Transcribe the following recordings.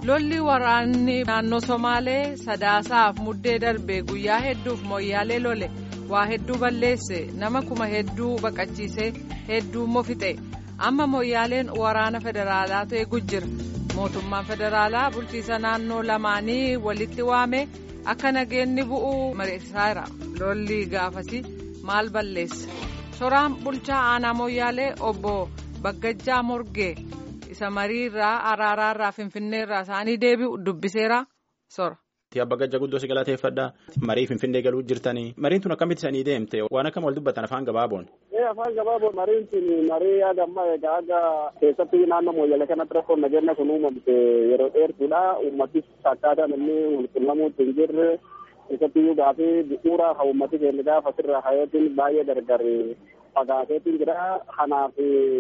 lolli waraanni naannoo somaalee sadaasaaf muddee darbe guyyaa hedduuf moyyaalee lole waa hedduu balleesse nama kuma hedduu baqachiise hedduu immoo fixe amma moyyaaleen waraana federaalaa ta'e gujjira mootummaan federaalaa bulchiisa naannoo lamaanii walitti waame akka nageenni bu'uu mariisaara lolli gaafasi maal balleesse soraan bulchaa aanaa moyyaalee obbo baggajjaa morgee. isa mariirraa araaraarraa finfinneerraa isaanii deebi'u dubbiseera sora. Abba Gajja guddoo si galateeffadha. Marii Finfinnee galuu jirtanii. Mariin tun akkamitti isanii deemte? Waan akkam wal dubbatan afaan gabaaboon. Afaan gabaaboon mariin tun marii yaada ammaa egaa aga keessatti naannoo mooyyalee kanatti rakkoon nageenya kun uumamte yeroo dheertuudha. Uummatis akkaataan inni walquunnamuutti hin jirre keessatti iyyuu gaafii bu'uuraa haa uummati keenya gaafa asirraa hayyootiin baay'ee gargar fagaateetiin jira. Kanaaf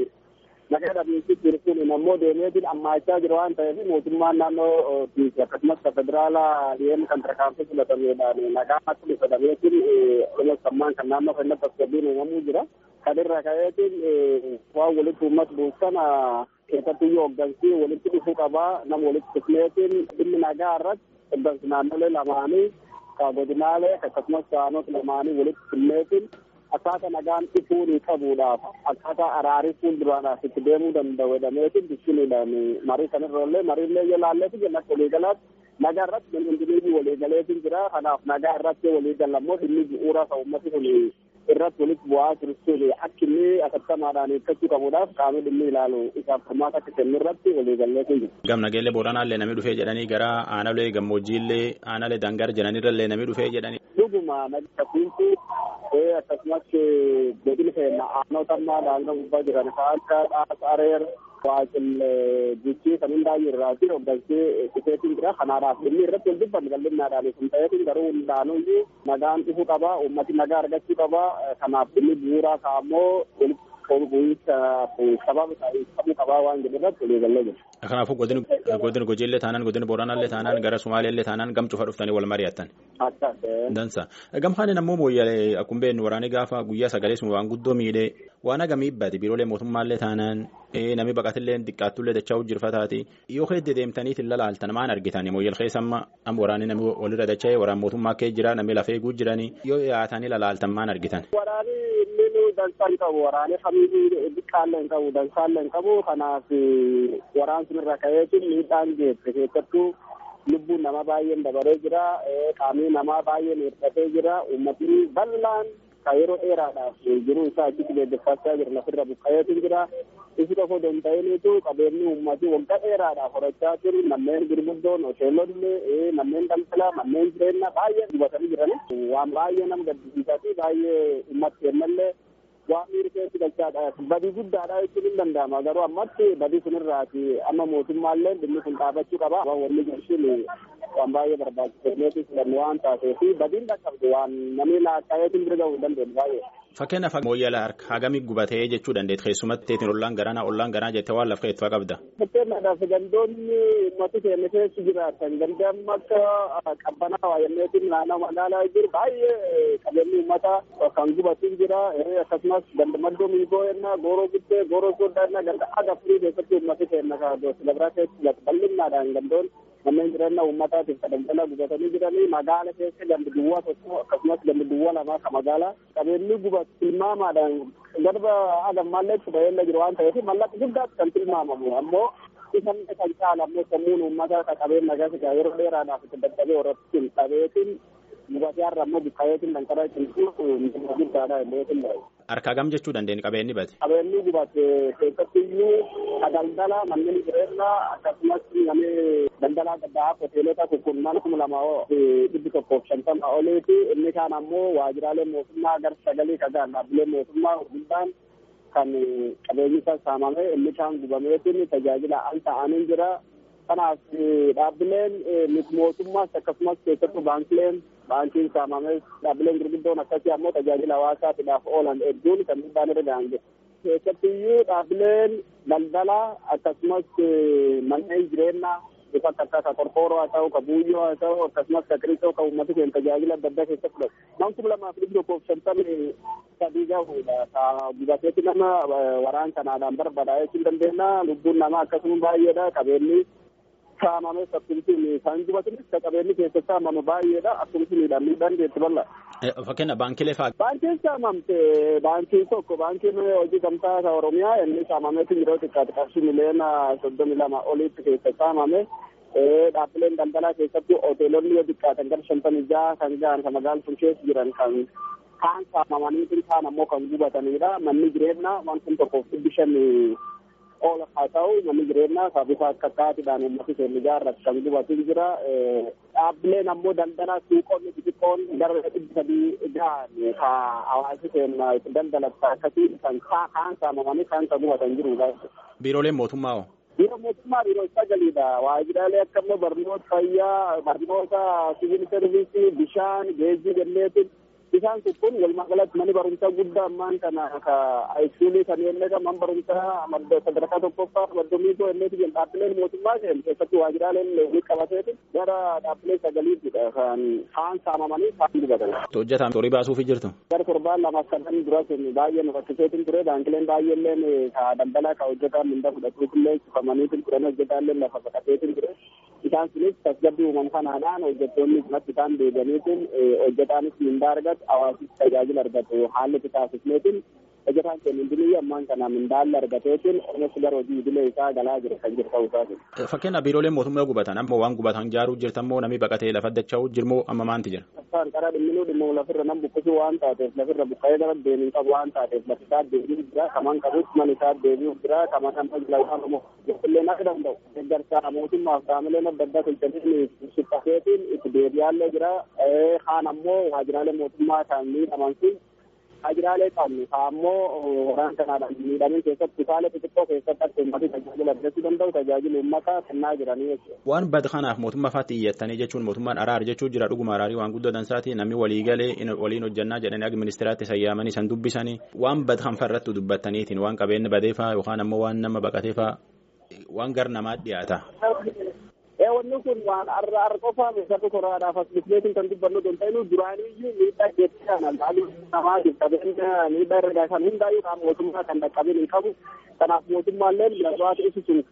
nagaa dhabiinsi jirtuun ammoo deemeetiin ammaachaa jira waan ta'eef mootummaan naannoo akkasumas federaalaa dhiyeenya kan tarkaanfii filatameedhaan nagaa akka filatameetiin sammaan kan naannoo kennatti tasgabbiin uumamuu jira. Kan irraa ka'eetiin waan walitti uummata buusan keessatti iyyuu hooggansii walitti dhufuu qabaa nama walitti dhufneetiin dhimmi nagaa irratti hooggansi naannolee lamaanii godinaalee akkasumas saanota lamaanii walitti dhufneetiin akkaataa nagaan dhufuu qabuudhaaf akkaataa araarii fuulduraadhaaf itti deemuu danda'u jedhameetiin dubbisuudhaan marii kanarrallee mariillee yoo laalleetu jenna waliigalaatti nagaa irratti hundinii waliigaleetiin jira kanaaf nagaa irratti waliigalammoo dhimmi bu'uuraa kan uummati kun irratti walitti bu'aa jiruun akka inni akattamaadhaan eeggachuu qabuudhaaf qaamni dhimmi ilaalu isaaf furmaata akka kennu irratti waliigalleetiin jiru. Gam nageellee booranaallee namni dhufee jedhanii gara aanalee gammoojjiillee aanalee dangar jedhanirrallee namni dhufee jedhanii. Dhuguma nagatti akkasumas godina keenya aanota ammaa daangaa gubbaa jiran kan akka dhaasa areer waaqil guchii kan hundaayyuu irraa fi hooggansii dhufeetiin jira kanaadhaaf dhimmi irratti wal dubbanne bal'innaadhaan sun ta'eetiin garuu hundaanuyyuu nagaan dhufuu qaba uummati nagaa argachuu qaba kanaaf dhimmi bu'uuraa ka'ammoo walitti bu'iinsa sababa qabuu qabaa waan jedhu irratti waliigallee jira. Kanaafuu godina Gojiillee taanaan godina Booranaallee taanaan gara Sumaaleellee taanaan gam cufa dhuftanii wal mari'attan. Dansa. Gamhaan ammoo mooyyalee akkuma beeknu waraanni gaafa guyyaa sagalee sun waan guddoo miidhee waan hagamii ibbate biiroolee mootummaallee taanaan namni baqatullee xiqqaattullee dachaa hojjirfataati yoo hedde deemtaniit hin lalaaltan maan argitan mooyyal keessa amma amma waraanni namni walirra dacha'ee waraan mootummaa kee jira namni lafee eeguu jiranii yoo dhiyaatanii lalaaltan maan argitan. Waraanni inni dansaa hin qabu waraanni kamiyyuu xiqqaallee hin qabu dansaallee hin qabu kanaaf waraan sun irra ka'eetiin miidhaan geesse keessattuu lubbuun namaa baay'een dabaree jira qaamni namaa baay'een hir'atee jira uummatni bal'aan kan yeroo dheeraadhaaf jiruu isaa achitti gaggeeffachaa jira lafirra buqqa'eetu jira isi tokko don ta'iniitu qabeenyi uummatii waggaa dheeraadhaaf horachaa jiru manneen gurguddoon hoteelonni manneen daldalaa manneen jireenyaa baay'ee gubatanii jirani waan baay'ee nama gaddisiisaa fi baay'ee uummatti kennallee waan miiri keessi galchaadha badii guddaadha jechuun hin danda'ama garuu ammatti badii sunirraati amma mootummaallee dhimmi kun dhaabachuu qaba wanni jirshin waan baay'ee barbaachisaa filannu waan taatee fi badiin dhaqqabdu waan namni laaqqaa'eetiin bira ga'uu hin dandeenye baay'ee. Fakkeenyaaf mooyyala harka hagamii gubatee jechuu dandeetti keessumatti teetiin ollaan garanaa ollaan garanaa jettee waan lafa keessaa qabda. Fakkeenyaaf gandoonni uummati keenya keessa jiraatan gandaan akka qabbanaa waayyanneetiin naannoo magaalaa jiru baay'ee qabeenyi uummata kan gubatiin jira akkasumas gandamaddoo miigoo ennaa gooroo guttee gooroo sooddaa ennaa ganda aga firii keessatti uummati keenya kaadoo silabraa keessa bal'innaadhaan gandoon manneen jireenya uummataatiif daldala gubatanii jiranii magaala keessa gandi duwwaa tokko akkasumas gandi duwwaa lamaa ka magaalaa qabeenyi gubat tilmaamaadhaan garba agammaallee itti baheella jiru waan ta'eef mallaqa guddaatti kan tilmaamamu ammoo isan kan caala ammoo sammuun uummataa ka qabeen nagaa yeroo dheeraadhaaf itti dadhabee horattiin qabeetiin gubatee har'a ammoo buqqayeetiin danqaraa cimsuu guddaadha illee Harkaa gam jechuu dandeenya qabeenyi bate. Qabeenyi gubate keessatti iyyuu daldala manneen jireenyaa akkasumas namni daldalaa gaddaa hoteelota kun kuma lama dhibbi tokkoof shantama oliiti inni kaan ammoo waajjiraalee mootummaa gara sagalii kagaan dhaabbilee mootummaa hundaan kan qabeenyi isaa saamame inni kaan gubameetiin tajaajila al ta'anii jira. Kanaaf dhaabbileen miti mootummaas akkasumas keessattuu baankileen baankiin saamames dhaabbileen gurguddoon akkasii ammoo tajaajila hawaasaatiidhaaf oolan hedduun kan miidhaan irra ga'an jiru. Keessattiyyuu dhaabbileen daldalaa akkasumas manneen jireenyaa bifa akka ka qorqooroo haa ta'u ka buuyyoo haa ta'u akkasumas ka qirixoo ka uummata keenya tajaajila adda addaa keessatti fudhatu. Namni kuma lamaaf dhibbi tokkoof shantamii sadii gahuudha. Ka gubateetti nama waraan kanaadhaan barbaadaa jechuu dandeenya. Lubbuun namaa akkasuma baay'eedha. Qabeenyi saamame akkasumas kan gubatanis ka qabeenyi keessa saamame baay'eedha akkasumas miidhaan miidhaan jeetti bal'aa. Fakkeenya baankilee fa'aa. Baankiin saamamte baankiin tokko baankiin hojii gamtaa isa Oromiyaa inni saamameetu yeroo xiqqaate qarshii miliyoona soddomii lama olitti keessa saamame. Dhaabbileen daldalaa keessatti hoteelonni yoo xiqqaatan gara shantamii jaha kan gahan kan magaalaa sun keessa jiran kan kaan saamamanii kaan ammoo kan gubatanidha. Manni jireenyaa waan kun tokkoof dhibbi shan oola haa ta'u manni jireenyaa saafisa akka kaatiidhaan uummati keenya ijaarratu kan gubatu jira. Dhaabbileen ammoo daldalaa suuqonni xixiqqoon gara dhibbi sadii gahan ka hawaasi keenya daldalatu akkasii kan kaan saamamanii kaan kan gubatan jirudha. Biirooleen mootummaa hoo? Biiroo mootummaa biiroo sagaliidha. Waajjiraalee akka immoo barnoota fayyaa, barnoota siviil servisii, bishaan, geejjiba jenneetiin isaan kun walumaa galatti manni barumsaa guddaa ammaan kana ka haayiskuulii kan yennee man barumsaa sadarkaa tokkoffaa maddomiitoo yenneeti jedhu dhaabbileen mootummaa seen keessatti waajjiraaleen ni qabateeti gara dhaabbilee sagaliittidha kan kaan saamamanii kaan gubatan. Hojjetaan horii baasuufi jirtu. Gara torbaan lamaaf sadan dura sun baay'ee nu rakkiseetiin ture baankileen baay'eelleen ka daldalaa ka hojjetaan minda fudhatuufillee cufamaniitiin turan hojjetaallee lafa baqateetiin ture. Isaan sunis tasgabbii uumamu kanaadhaan hojjettoonni kanatti isaan deebi'aniitiin hojjetaanis mindaa argatu hawaasni tajaajila argatu haalli itti taasifneetiin hojjetaan keenya hundinuu ammaan kana mindaalli argateetiin oomishni gara hojii idilee isaa galaa jira kan jiru ta'uu isaati. Fakkeenyaaf biirooleen mootummaa gubatan amma waan gubatan jaaruu jirtammoo namni baqatee lafa dacha'uu jirmoo amma maanti jira. Isaan karaa dhimminuu dhimmoo lafirra nam buqqisuu waan taateef lafirra buqqa'ee gara deebiin qabu waan taateef lafi isaa deebi'uu jira kaman qabus man isaa deebi'uu jira kaman amma jilaa immoo illee akka danda'u deeggarsa mootummaaf qaamileen adda addaa tolchanii suphateetiin itti deebi'aallee jira kaan ammoo waajjiraalee mootummaa kan miidhaman sun waajjiraalee qabnu kaan ammoo waraan kanaadhaan miidhamin keessatti kutaalee xixiqqoo keessatti akka uummatni tajaajila argachuu danda'u tajaajila uummataa kennaa jiranii jechuudha. Waan bad kanaaf mootummaa faatti iyyattanii jechuun mootummaan araar jechuu jira dhuguma araarii waan guddoo dansaati namni walii galee waliin hojjannaa jedhanii akka ministeeraatti sayyaamanii san dubbisanii waan bad kan farrattu dubbattaniitiin waan qabeenyi badeefaa yookaan ammoo waan nama baqateefaa waan gar namaa dhiyaata. wanni kun waan arra arra qofaa meeshaalee koraadhaaf as bisneetiin kan dubbannu don ta'inu duraaniyyuu miidhaa jecha kana laaluu namaa qabeenya miidhaa irra kan hundaayyuu kan mootummaa kan dhaqqabin hin qabu kanaaf mootummaallee lafaatu isu sun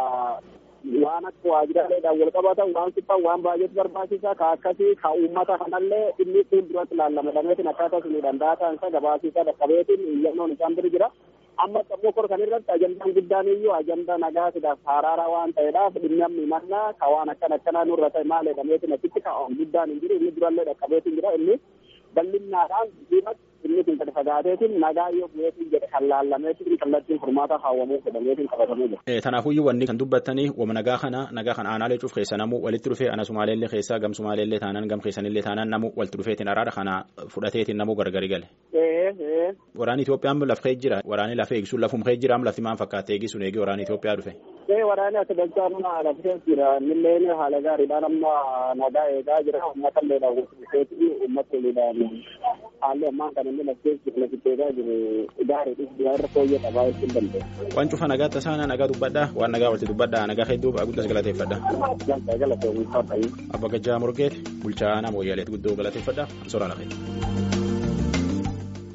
waan akka waajjiraaleedhaan wal qabatan waan suphan waan baay'eetu barbaachisaa ka akkasii ka uummata kanallee inni fuulduratti laallamadhameetiin akkaataa sunidhaan daataan isa gabaasiisaa dhaqqabeetiin iyyannoon isaan bira jira. amma sammuu kor kan irratti ajandaan guddaan iyyuu ajandaa nagaatiidhaaf haraaraa waan ta'eedhaaf dhimmi amma himannaa ka waan akkan akkanaa nurra ta'e maal jedhameetiin achitti ka guddaan hin jiru inni durallee dhaqqabeetiin jira inni bal'innaadhaan diimatti inni kun gadi fagaateetiin nagaa yoo bu'eetiin jedhe kan laallameetiin kallattiin furmaata kaawwamuu jedhameetiin qabatamee jira. Kanaafuyyuu wanni kan dubbattanii wama nagaa kana nagaa kan aanaalee cuuf keessa namuu walitti dhufee ana sumaaleellee keessaa gam sumaaleellee taanaan gam keessanillee taanaan namuu walitti dhufeetiin araara kana fudhateetiin namuu gargari gale. Waraanni Itoophiyaan laf kee jira waraanni lafa eegisuun lafum kee jira lafti maan fakkaate eegisuun eegee waraanni Itoophiyaa dhufe. Ee waraanni as galchaa nuna lafee jira innillee haala gaariidhaan amma nagaa eegaa jira uummata illee daawwatu uummata illee haalli ammaan kan inni lafee jiru lafitti eegaa jiru gaariidhis jira irra fooyyee qabaa jechuun danda'a. Waan cufa nagaa tasaana nagaa dubbadhaa waan nagaa walitti dubbadhaa nagaa hedduu guddas galateeffadha. Galateeffadha. Abba Gajjaa Morgeet bulchaa nama wayyaaleet guddoo galateeffadha. Soraa lafee.